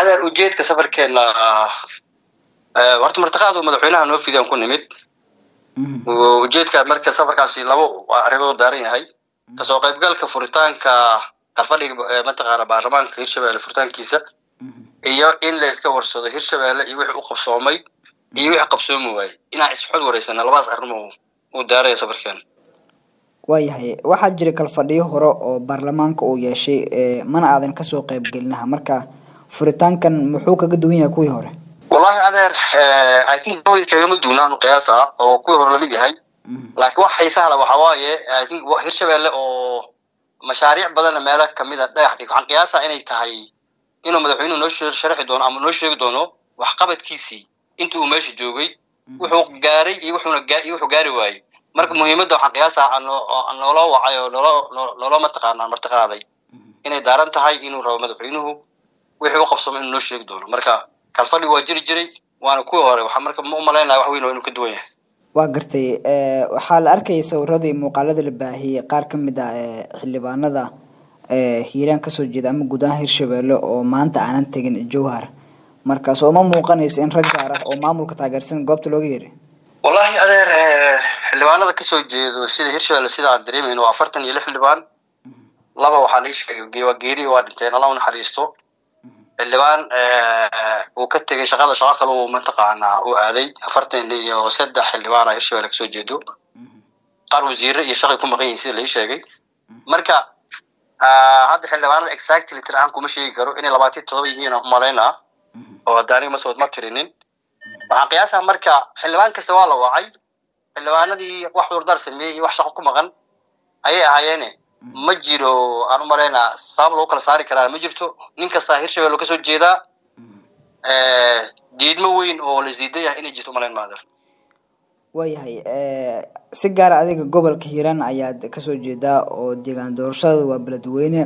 adeer ujeedka safarkeena horta martaqaad uu madaxweynaha noo fidiyaan ku nimid ujeedka marka safarkaasi labo arrimood daaran yahay kasoo qaybgalka furitaanka kalfadhiga mataqaana baarlamaanka hirshabelle furitaankiisa iyo in la iska warsado hirshabelle iyo wixii u qabsoomay iyo wixii qabsoomi waayey inaan isxod wareysana labadaas arrimo uu daaraya safarkeena waayahay waxaa jira kalfadhiyo hore oo baarlamaanka uu yeeshay mana aadan kasoo qaybgelinaha marka furitaankan muxuu kaga duwan yahay kuwii hore wallahi adeer i think kagama duwnaan qiyaasa oo kuwii hore lamid yahay laakiin wax xiisaha le waxa waaye i think hirshabelle oo mashaariic badanna meelo kamid a dhagax dhig waxaan qiyaasa inay tahay inuu madaxweynuhu noo sharxi doono ama noo sheegi doono waxqabadkiisii inta uu meesha joogay wuxuu gaaray iyo wuxuuna iyo wuxuu gaari waayey marka muhiimadda waxaan qiyaasaa noola wacay oo nolo noola mataqaanaa martiqaaday inay daaran tahay inuu rabo madaxweynuhu wixii u qabsamo inuu noo sheegi doono marka kalfadhi waa jiri jiray waana kuwii hore waxaa marka ma umalaynaya wax weyn oo inuu ka duwan yahay waa gartay waxaa la arkayay sawiradii muuqaalada la baahiyey qaar ka mid ah xildhibaanada hiiraan kasoo jeeda ama guud ahaan hirshabelle oo maanta aanan tegin jowhar markaas oo ma muuqanaysa in rag gaar ah oo maamulka taageersan goobta looga yeeray wallahi adeer xildhibaanada kasoo jeedo sida hirshabelle sida aan dareemayno waa afartan iyo lix xildhibaan laba waxaa lai sheegay waa geeri waa dhinteen alla u naxariisto xildhibaan uu ka tegay shaqada shaqo kale uu mataqaanaa uu aaday afartan iyo saddex xildhibaana hirshabelle kasoo jeedo qaar wasiire iyo shaqay ku maqan yihin sida lai sheegay marka hadda xildhibaanada exactly tir ahaan kuma sheegi karo inay labaatan todoba yihiin umalaynaa oo hadda aniga masood ma tirinin waxaan qiyaasaa marka xildhibaan kasta waa la wacay xildhibaanadii wax cudurdaar sameeyey iyo wax shaqo ku maqan ayay ahaayeene ma jiro aan u malaynaa sabab lagu kala saari karaa ma jirto nin kastaa hirshabelle kasoo jeedaa diidmo weyn oo la isdiidan yahay inay jirto umalayn maader waayahay si gaara adiga gobolka hiiraan ayaad kasoo jeedaa oo deegaan doorashada waa beledweyne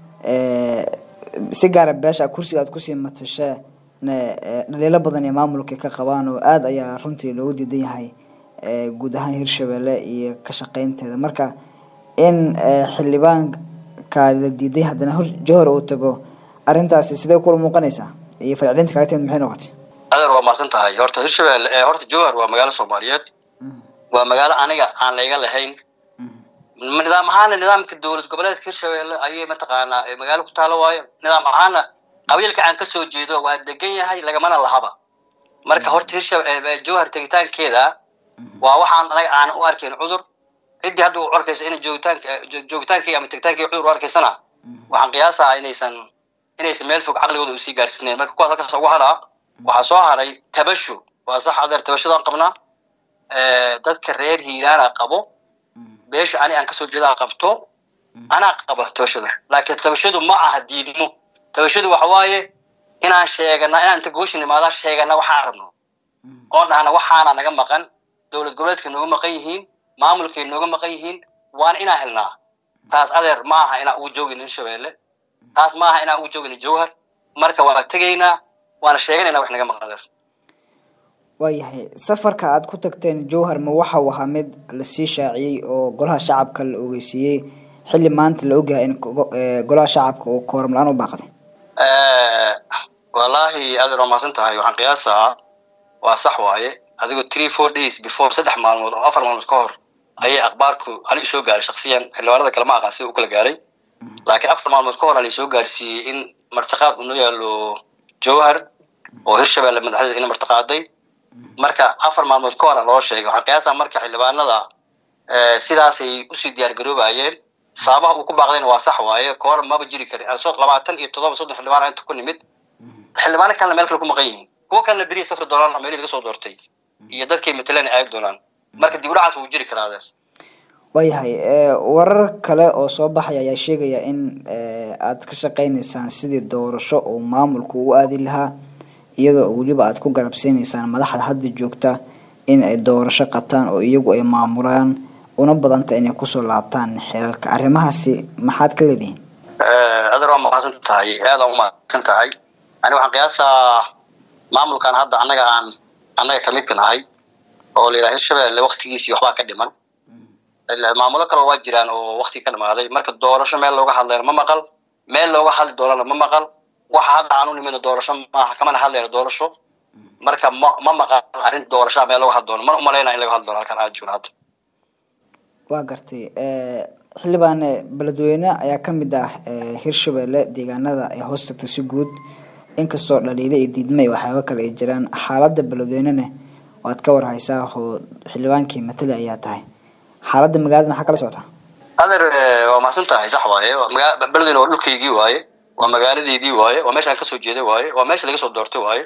si gaara beesha kursiga aad kusii matashe dhaliilo badan ee maamulka ka qabaan oo aada ayaa runtii loogu diidan yahay guud ahaan hirshabelle iyo ka shaqeynteeda marka in xildhibaanka la diiday haddana hor johor uu tago arrintaasi sidee kula muuqanaysaa iyo falcelinta kaaga timid maxay noqotay adeer waa mahadsan tahay horta hirshabelle horta jowhar waa magaalo soomaaliyeed waa magaalo aniga aan layga lahayn nidaam ahaana nidaamka dowlad goboleedka hirshabelle ayay mataqaanaa magaalo ku taalo waayo nidaam ahaana qabiilka aan kasoo jeedo waa degan yahay lagamana lahaba marka horta hirshabelle jowhar tegitaankeeda waa waxaan anaga aan u arkayn cudur ciddii hadda u arkaysa inay joogitaanka joogitaankayga ama tegitaankayga cudur u arkaysana waxaan qiyaasaa inaysan inaysan meel fog caqligooda usii gaarsiinayn marka kuwaas halkaas ugu haraa waxaa soo haray tabasho waa sax adeer tabashadaan qabnaa dadka reer hiiraana qabo beesha ani aan kasoo jeedaa qabto anaa qaba tabashada laakiin tabashadu ma aha diidmo tabashadu waxa waaye inaan sheegana inaan inta gooshin imaada sheegana waxaan rabno oo dhahna waxaana naga maqan dowlad goboleedka nooga maqan yihiin maamulkay nooga maqan yihiin waana inaan helnaa taas adeer ma aha inaan ugu joogin hirshabelle taas ma aha inaan ugu joogin jowhar marka waa tegaynaa waana sheeganayna wax naga maqan adeer waayahay safarka aada ku tagteen jowhar ma waxa uu ahaa mid lasii shaaciyey oo golaha shacabka la ogeysiiyey xilli maanta la ogyahay in golaha shacabka uu kooram la-aan u baaqday wallaahi adeer waa mahadsan tahay waxaan qiyaasaa waa sax waaye adigoo three four days before saddex maalmood oo afar maalmood ka hor ayay akhbaarku hali soo gaaray shaksiyan xildhibaanada kale ma aqaan sida u kala gaaray laakiin afar maalmood ka hor hali soo gaarsiiyey in martiqaad uu noo yaalo jowhar oo hirshabelle madaxdeeda ina martiqaaday marka afar maalmood ka hora loo sheegay waxaan qiyaasaa marka xildhibaanada sidaasay usii diyaar garoobayeen sababaha uu ku baaqdayna waa sax waaye kahor maba jiri karin labaatan iyo toddoba soddon xildhibaan inta ku nimid xildhibaano kalena meel kale ku maqan yihiin kuwo kalena berihi safri doonaan meelihii laga soo doortay iyo dadkay mataleen aagi doonaan marka dib udhacaas wuu jiri karaa adeer waayahay warar kale oo soo baxaya ayaa sheegaya in aad ka shaqeyneysaan sidii doorasho oo maamulku u aadi lahaa iyadoo weliba aad ku garabsiineysaan madaxda hadda joogta in ay doorasho qabtaan oo iyagu ay maamulaan una badanta inay kusoo laabtaan xelalka arrimahaasi maxaad ka leedihiin adeer waa mahadsan tahay aadaan umahadsan tahay ani waxaan qiyaasaa maamulkan hadda annaga aan annaga kamid ka nahay oo la yidhaha hirshabelle waktigiisii waxbaa ka dhiman maamulo kaleo waa jiraan oo wakti ka dhamaaday marka doorasho meel looga hadlayna ma maqal meel looga hadli doonana ma maqal waxa hadda aan u nimino doorasho maaha kamana hadlayno doorasho marka ma ma maqan arrin doorashaa meel lagu hadloono mana umalaynaa in laga hadloono halkan aan joogno hadda waa gartay xildhibaan beledweyne ayaa kamid ah hirshabelle deegaanada ay hoos tagto si guud inkastoo dhaliile iyo diidma iyo waxyaaba kale ay jiraan xaaladda beledweynena waad ka warhaysaa oo xildhibaankii matali ayaa tahay xaaladda magaalada maxaa kala socota adeer waa mahadsan tahay sax waaye beledweyne waa dhulkaygii waaye waa magaaladeydii waaye waa meeshaan kasoo jeeday waaye waa meesha laga soo doortay waaye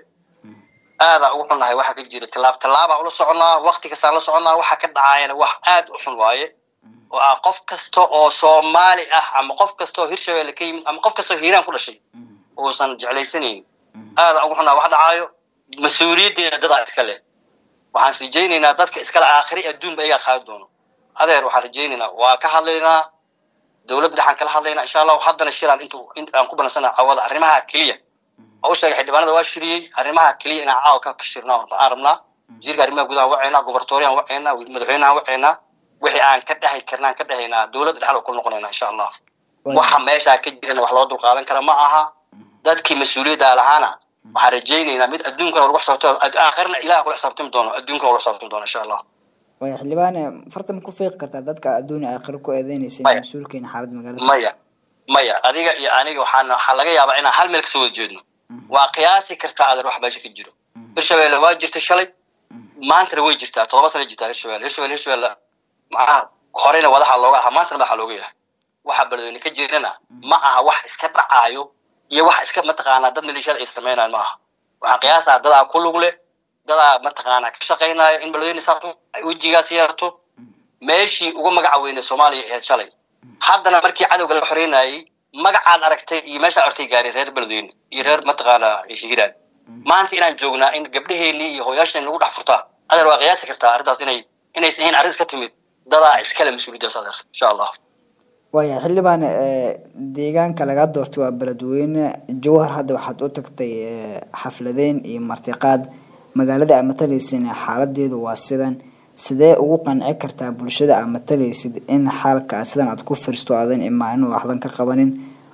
aadaa ugu xunnahay waxa ka jira tilaab tilaabaa ula soconaa wakti kastaan la soconaa waxa ka dhacaayana wax aad u xun waaye oo ah qof kasta oo soomaali ah ama qof kasta oo hirshabelle ka yimid ama qof kasta oo hiiraan ku dhashay uusan jeclaysanayn aadaa ugu xunnahay wax dhacaayo mas-uuliyaddeeda dadaa iska leh waxaan rajaynaynaa dadka iskale aakhiri adduunba iyagaa qaadi doono adeer waxaan rajaynaynaa waa ka hadlaynaa dowladda dhexaan kala hadlaynaa insha allahu haddana shilaan intu aan ku banansana cawada arrimaha keliya oo u sheegay xildhibaanada waa shiriyey arrimaha keliya inaan caawa ka shirnaa aan rabnaa wasiirka arrimaha gudaha waceynaa gobertoriyan waceynaa madaxweynaha waceynaa wixii aan ka dhahay karnaan ka dhahaynaa dowladda dhexda ku noqonaynaa insha allah waxa meeshaa ka jirana wax loo dulqaadan kara ma aha dadkii mas-uuliyadda lahaana waxaan rajaynaynaa mid adduunkana lagu xisaabtamo aakhirna ilaah kula xisaabtami doono adduunkana kula xisaabtami doono insha allah waya xildhibaane farta ma ku fiiqi kartaa dadka adduun aakhiro ku eedeynaysa mas-uulkeena xaaladda magaalada maya maya adiga iyo aniga waxaan waxaa laga yaabaa inaan hal meel kasoo wada jeedno waa qiyaasi kartaa adeer wax meesha ka jiro hirshabelle waa jirta shalay maantana way jirtaa todoba sana jirtaa hirshabelle hirshabelle hirshabelle macnaha horeyna wadaxa looga ahaa maantana madaxa looga yahay waxa beledweyne ka jirana ma aha wax iska dhacaayo iyo wax iska mataqaanaa dad maleeshiyada ay sameynayaan ma aha waxaan qiyaasaa dadaa ku lug leh dadaa mataqaanaa ka shaqaynaya in beledweyne saas wejigaas yeerto meeshii uga magaca weynay soomaaliya ee shalay haddana markii cadowga la xoreynayay magacaad aragtay iyo meeshaa artay gaaray reer beledweyne iyo reer mataqaanaa hiiraan maanta inaan joognaa in gabdhaheenii iyo hooyaasheen lagu dhex furtaa adeer waa qiyaasi kartaa arrintaas inay inaysan ahayn arrin ka timid dadaa iskale mas-uuliyaddaas adeer insha allah waya xildhibaan deegaanka laga doortay waa beledweyne jawhar hadda waxaad u tagtay xafladeyn iyo martiqaad magaalada aad matalaysin xaaladeedu waa sidan sidee ugu qanci kartaa bulshada aad matalaysid in xaalkaa sidan aad ku firisto aadan imaanin oo waxdan ka qabanin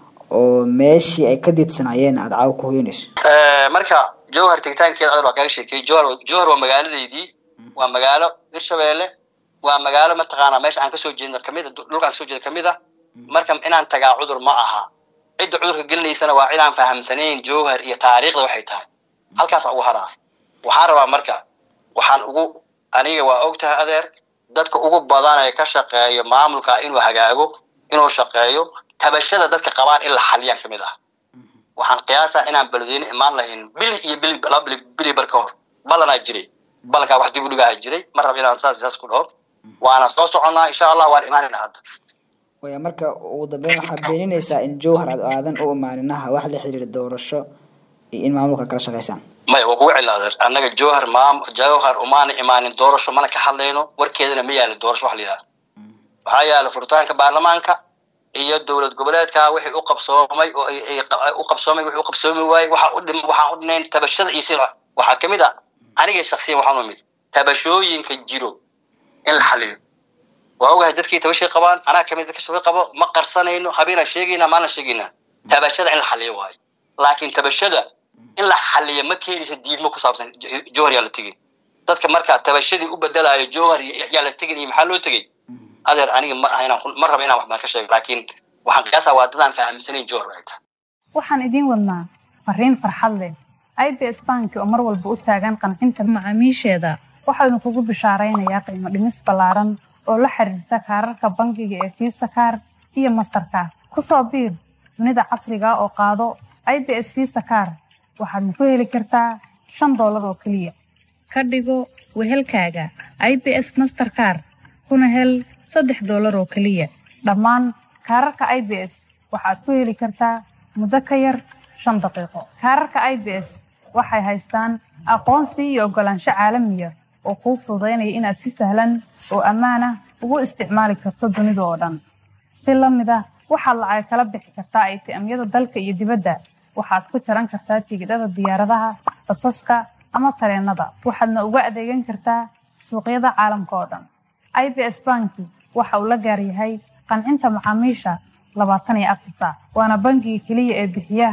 oo meeshii ay ka diidsanaayeen aada caawa ku hoyanayso marka jawhar tegitaankeeda adar waa kaaga sheekeyey jawhar jawhar waa magaaladeydii waa magaalo hirshabelle waa magaalo mataqaanaa meesha aan kasoo jeedno kamida dhulkaan kasoo jeeda kamid a marka inaan tagaa cudur ma aha cidda cudurka gelinaysana waa cid aan fahamsanayn jawhar iyo taariikhda waxay tahay halkaasa ugu haraa waxaan rabaa marka waxaan ugu aniga waa og tahay adeer dadka ugu badan ee ka shaqeeyo maamulka inuu hagaago inuu shaqeeyo tabashada dadka qabaan in la xaliyaan kamid ah waxaan qiyaasaa inaan beledweyne imaan lahayn bil iyo bil laba bili bili bar ka hor ballanaa jiray ballankaa wax dib u dhigaha jiray ma rab inaan saas saas ku dhaho waana soo soconnaa insha allah waan imaanayna hadda waya marka ugu dambeyn waxaa beeninaysaa in jawhar aad aadan u imaaninaha wax la xiriira doorasho iyo in maamulka kala shaqaysaan maya waa kugu celi adeer annaga jawhar maam jawhar umaana imaanin doorasho mana ka hadlayno warkeedana ma yaala doorasho wax la yidhaha waxaa yaala furitaanka baarlamaanka iyo dowlad goboleedka wixii u qabsoomay oo u qabsoomay wixii u qabsoomi waayey waxa u dhim waxaan u dhinayn tabashada iyo sida waxaa kamid a aniga shaksiyan waxaan umid tabashooyinka jiro in la xaliyo waa ogahay dadkii tabashay qabaan anaa kamid dadka shaqo qabo ma qarsanayno habeenaan sheegaynaa maalin sheegaynaa tabashada in la xaliyo waayo laakiin tabashada in la xaliyo ma keenaysa diidmo ku saabsan jowhar yaa la tegin dadka marka tabashadii u bedelayo jowhar yaa la tegin iyo maxaa loo tegey adeer aniga ma aha inaan ma raba inaan wax baan ka sheego laakiin waxaan qiyaasaa waa dadaan fahamsanayn jowhar waxay tahay waxaan idiin wadnaa fariin farxad leh i b s banki oo mar walba u taagan qancinta macaamiisheeda waxaanu kugu bishaaraynayaa qiimo dhimis ballaaran oo la xiriirta kaararka bangiga ee fiisa kaar iyo mastarkaar ku soo biir dunida casriga oo qaado i b s fiisa kaar waxaadna ku heli kartaa shan doolar oo keliya ka dhigo wehelkaaga i b s masterkaar kuna hel saddex doolar oo keliya dhammaan kaararka i b s waxaad ku heli kartaa muddo ka yar shan daqiiqo kaararka i b s waxay haystaan aqoonsi iyo oggolaansho caalamiya oo kuu fududaynaya inaad si sahlan oo ammaan ah ugu isticmaali karto dunida oo dhan si la mid ah waxaad lacag kala bixi kartaa aytiamyada dalka iyo dibadda waxaad ku jaran kartaa tigidhada diyaaradaha basaska ama tareenada waxaadna uga adeegan kartaa suuqyada caalamka oo dhan i b s banki waxa uu la gaar yahay qancinta macaamiisha labaatan iyo afar saac waana bangiga keliya ee bixiya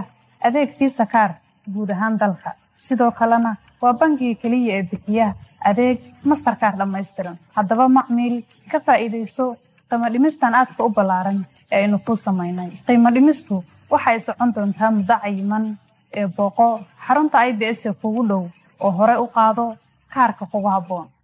adeeg fiisa kaar guud ahaan dalka sidoo kalena waa bangiga keliya ee bixiya adeeg mastarkaar dhammaystiran haddaba macmiil ka faa'iidayso qiimo dhimistan aadka u ballaaran ee aynu kuu samaynay qiimo dhimistu waxay socon doontaa muddo cayiman ee booqo xarunta i b s ee kugu dhow oo hore u qaado kaarka kugu habboon